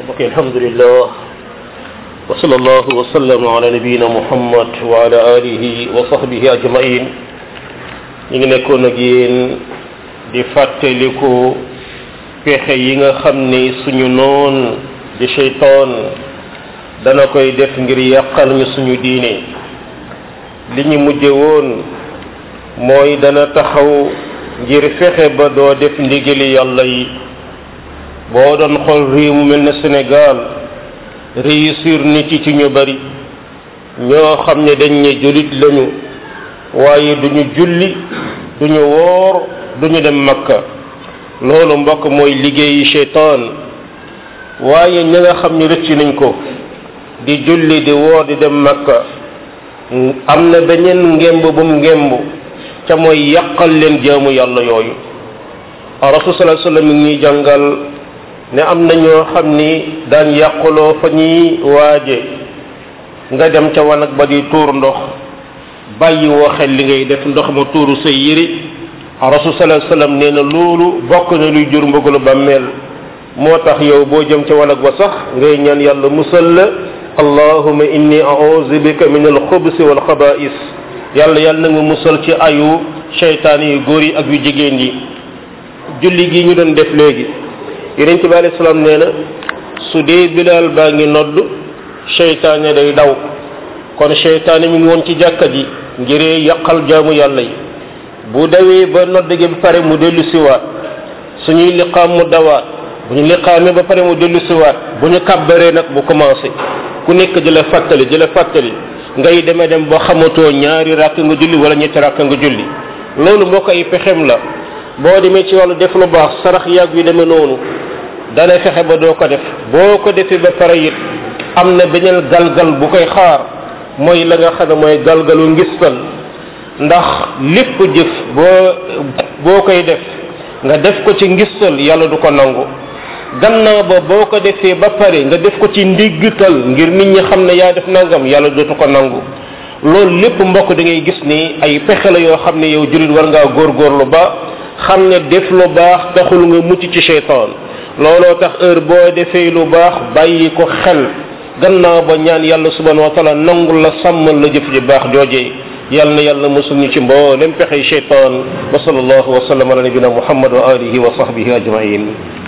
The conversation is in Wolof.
ok alhamdulillah wa sallallahu wa sallam ala nabiyina muhammad wa ala alihi wa sahbihi ajmain ñu ngi nekkoon ak yéen di fàttaliku pexe yi nga xam ni suñu noon di sheytaan dana koy def ngir yàqal ñu suñu diine li ñu mujje woon mooy dana taxaw ngir fexe ba doo def ndigali yàlla yi boo doon xool réew mu mel ne Sénégal réussir nit yi ci ñu bari ñoo xam ne dañ ne jullit lañu waaye duñu julli duñu woor duñu dem makka loolu mbokk mooy liggéeyi sheytaan waaye ña nga xam ne rëcc nañ ko di julli di woor di dem makka am na beneen ngemb bu mu ngemb ca mooy yàqal leen jaamu yàlla yooyu rasul sallallahu alayhi wasallam mi ngi ñuy jàngal ne am na ñoo xam ni daan yàquloo fa ñuy waaje nga dem ca wanag ba di tuur ndox bàyyi woo xel li ngay def ndox ma tuuru say yëri rasul sallallahu alayhi wasallam nee na loolu bokk na luy jur mbëggalu bàmmeel moo tax yow boo jëm ca wanag ba sax ngay ñaan yàlla musal la allahuma inni a'udhu bika min al-xubusi wal xaba'is yàlla yàlla na nga musal ci ayu seytaan yu góor yi ak yu jigéen yi julli gi ñu doon def léegi yonent bi alayhi salaam nee na su dee bilaal baa ngi nodd seytaane day daw kon seytaane mi ngi woon ci jàkka ji ngiree yàqal jaamu yàlla yi bu dawee ba nodd gi ba pare mu dellu siwaat suñuy liqaam mu dawaat bu ñu liqaamee ba pare mu dellu siwaat bu ñu kàbbaree nag bu commencé ku nekk di la fàttali di la fàttali ngay demee dem ba xamatoo ñaari ràkk nga julli wala ñetti ràkk nga julli loolu mbokk ay pexem la boo demee ci wàllu def lu baax sarax yàgg yu demee noonu dana fexe ba doo ko def boo ko defee ba pare it am na beneen galgal bu koy xaar mooy la nga xam ne mooy galgalu ngistal ndax lépp jëf boo boo koy def nga def ko ci ngistal yàlla du ko nangu gannaaw ba boo ko defee ba pare nga def ko ci ndiggital ngir nit ñi xam ne yaa def nangam yàlla dootu ko nangu loolu lépp mbokk da ngay gis ni ay pexe la yoo xam ne yow jullit war ngaa góorgóorlu ba xam ne def lu baax taxul nga mucc ci seytaan looloo tax heure boo defee lu baax bàyyi ko xel gannaaw ba ñaan yàlla subhanahu wa taala nangul la sàmmal la jëf ji baax joojee yal na yàlla musul ñu ci mboolem pexey seytaan wa sallallahu wa sallam ala nabina muhammad wa alihi wa sahbihi ajmain